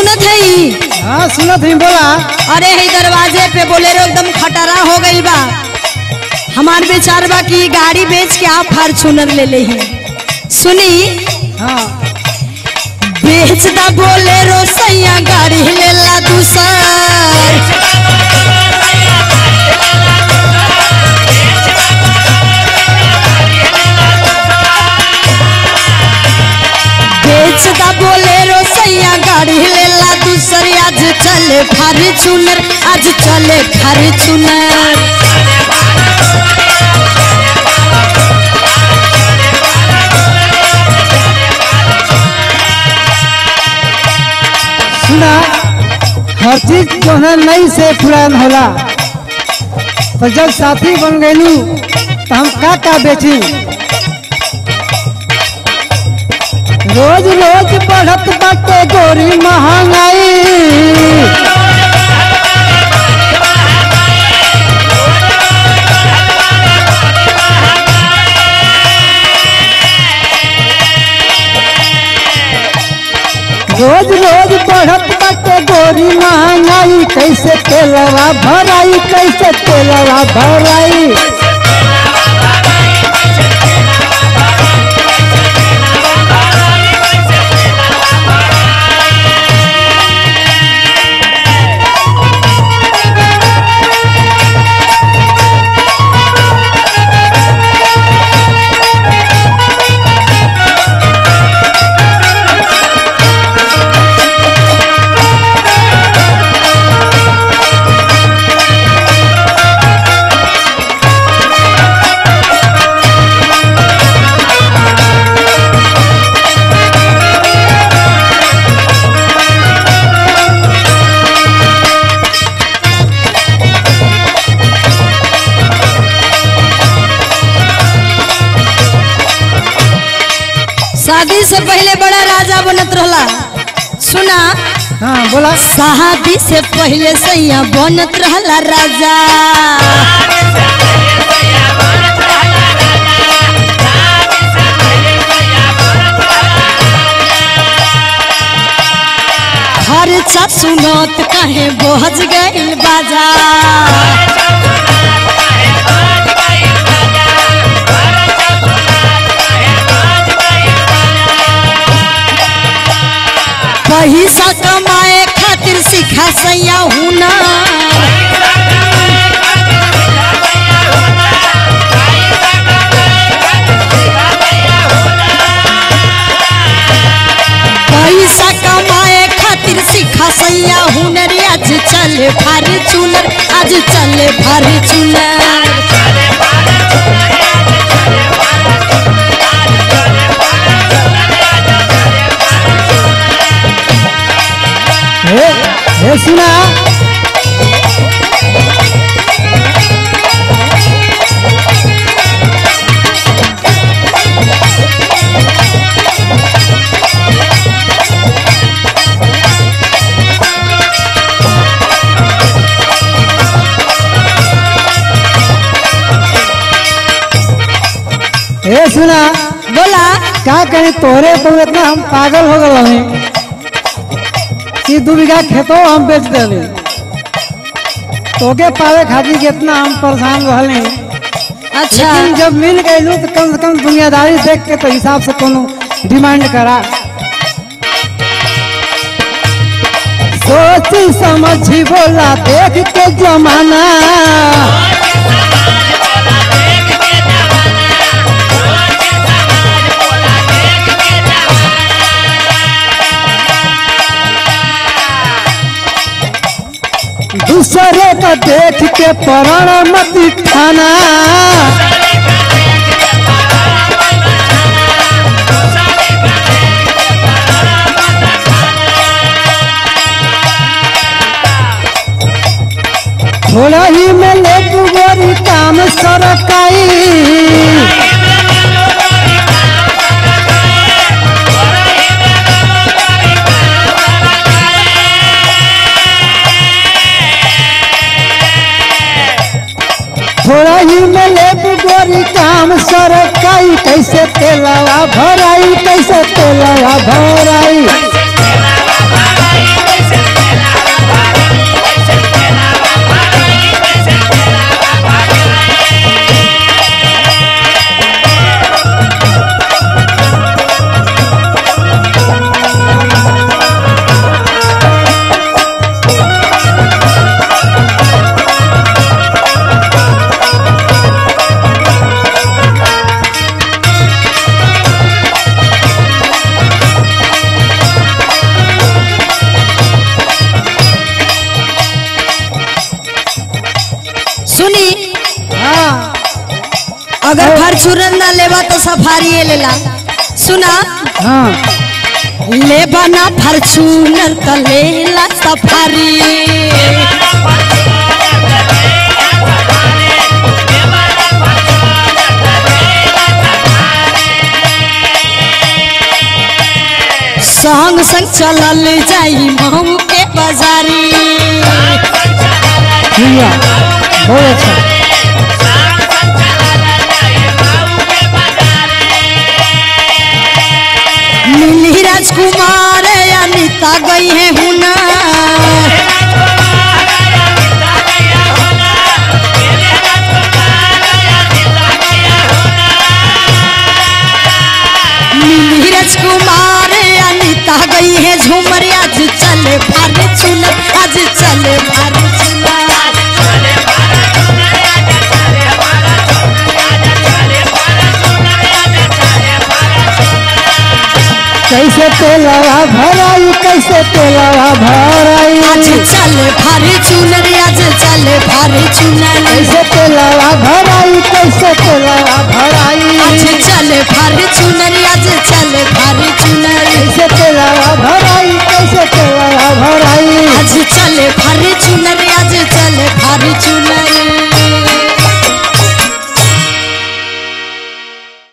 सुनत है हाँ सुनत ही बोला अरे है दरवाजे पे बोलेरो एकदम खटारा हो गई बा हमार विचार बा कि गाड़ी बेच के आप फॉर्चूनर ले ले ही सुनी हाँ बेच दा बोलेरो सैया गाड़ी लेला दूसर बेच दा बोलेरो सैया गाड़ी लेला दूसर आज चले फॉर्चूनर आज चले फॉर्चूनर सुना हर चीज जो है नई से पुरान होला तो जब साथी बन गईलू तो हम का का बेची रोज रोज बढ़त बाटे गोरी महंगाई रोज रोज बढ़त बाटे गोरी महंगाई कैसे तेलवा भराई कैसे तेलवा भराई शादी से पहले बड़ा राजा बनत रहला सुना हाँ बोला शादी से पहले सैया बनत रहला राजा खर्चा सुनत कहे बोझ गइल बाजा पैसा कमाए खातिर सिखा सैया हुनर पैसा कमाए खातिर सिखा सैया हुनर आज चले फॉर्चूनर आज चले फॉर्चूनर हे हे सुना हे सुना बोला का करें तोहरे तो इतना हम पागल हो गए हमें कि दू बीघा खेतो हम बेच दिले तोके पावे खातिर कितना हम परेशान रहले अच्छा लेकिन जब मिल गईलू तो कम से कम दुनियादारी देख के तो हिसाब से कोनो डिमांड करा सोच समझी बोला देख के जमाना दूसरे का देख के परण मत खाना थोड़ा ही में ले गोरी काम सरकाई थोड़ा ही में ले गोरी काम सरकाई कैसे तेलवा भराई कैसे तेलवा भराई फॉर्चूनर ना लेवा तो सफारी लेला सुना हाँ लेबा ना फॉर्चूनर तो लेला सफारी संग संग चलल जाई महू के बाजारी भैया बहुत अच्छा मिली राजकुमार अनिता गई है हुना मिली राजकुमार अनिता गई है झूमर आज चले भार चुनर आज चले भार चुनर कैसे तेलावा भराई कैसे तेलावा भराई आज चले भारी चुनर आज चले भारी चुनर कैसे तेलावा भराई कैसे तेलावा भराई आज चले भारी